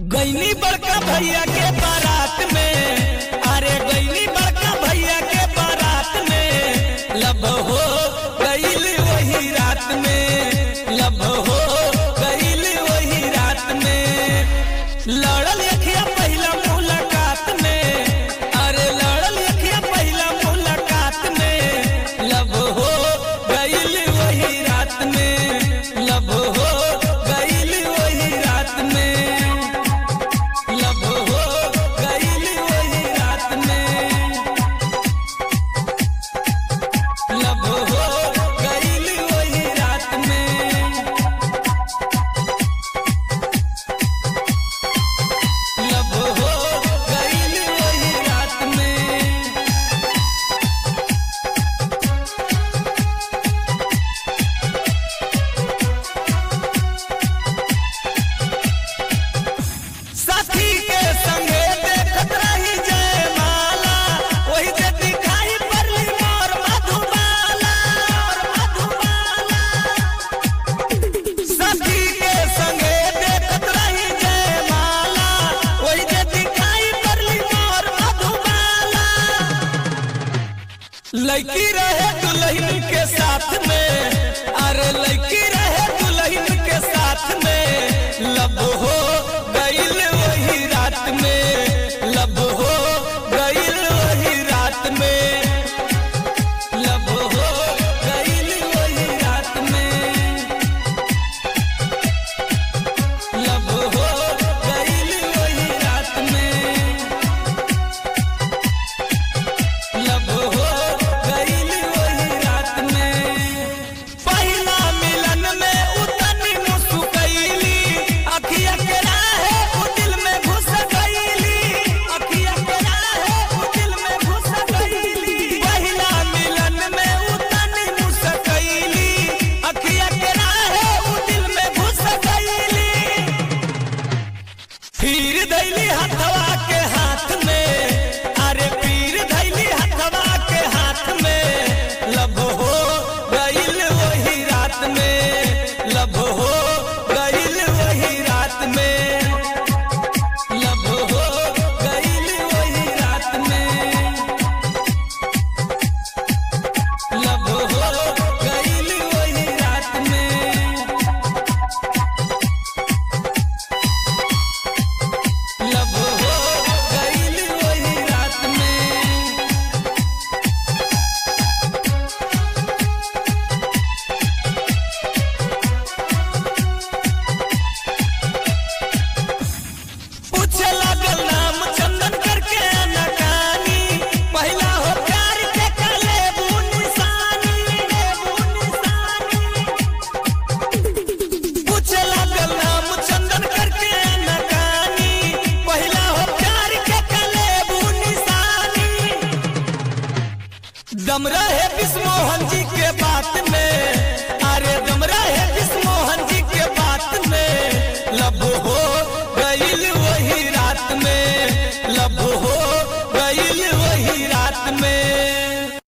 गईनी बड़का भैया के बारात में अरे गईनी बड़का भैया के बारात में लब हो गईल वही रात में लब हो गईल वही रात में लड़ल अखिया पहला मुलाकात में अरे लड़ल अखिया पहला मुलाकात में लब हो गईल वही रात में लब हो गईल वही रात में लब हो गईल वही रात में लब हो गईल वही रात में लब हो गईल वही रात में साथी के संगे देखत रही जय माला वही जे दिखाई पड़ली मोर मधुबाला मोर मधुबाला साथी के संगे देखत रही जय माला वही जे दिखाई पड़ली मोर मधुबाला लड़की रहे दुल्हन के साथ में अरे लड़की रहे दुल्हन के साथ में लब हो गईल वही रात में लब हो गईल वही रात में लब हो गईल वही रात में लब हो गईल वही रात में लब हो गईल वही रात में पहिला मिलन में उतनी मुस्कैली अखिया के राहे उ दिल में घुस गईली अखिया के राहे उ दिल में घुस गईली पहिला मिलन में उतनी मुस्कैली अखिया के राहे उ दिल में घुस गईली फिर धैली हथवा के हाथ में अरे फिर धैली हथवा के हाथ में लब हो गईल वही रात में लब हो गईल वही रात में लब हो गईल वही रात में लब हो गईल वही रात में लब हो गईल वही रात में पूछे लागल नाम चंदन करके अनकानी पहिला हो प्यार के कले निशानी निशानी पूछे लागल नाम चंदन करके अनकानी पहिला हो प्यार के कले निशानी दम रहे विष्णु मोहन जी के बात में